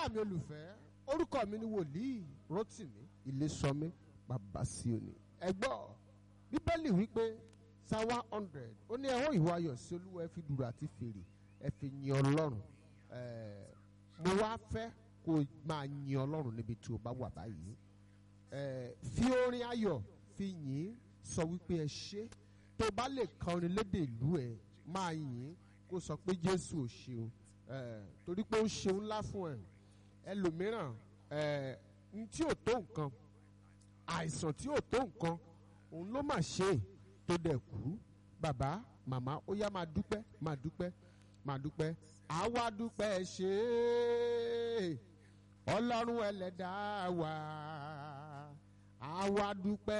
ará mi olùfẹ́ orúkọ mi ni wòlíì Rótìmí Ilésọmí Babásíòní ẹ gbọ́ bíbélì wípé psalm one hundred ó ní ẹ̀họ́ ìwà ayọ̀ sí olúwa ẹ fi dùrù àti fèrè ẹ fi yin ọlọ́run ẹ̀ẹ́ mo wá fẹ́ kó o máa yin ọlọ́run níbi tí o bá wà báyìí ẹ̀ẹ́ fi orin ayọ̀ fi yìn sọ wípé ẹ ṣé tó bá lè kọrin lédè ìlú ẹ máa yìn kó sọ pé jésù ò ṣeun ẹ̀ẹ́ torí pé ó ṣeun ńlá fún ẹ ẹlòmíràn ẹ̀ẹ́ n tí ò tó nǹkan àìsàn tí ò tó nǹkan òun ló mà ṣe é tó dẹ̀ kú bàbá màmá ó yá máa dúpẹ́ máa dúpẹ́ máa dúpẹ́ àwa dúpẹ́ ṣe é ọlọ́run ẹlẹ́dàá wa àwa dúpẹ́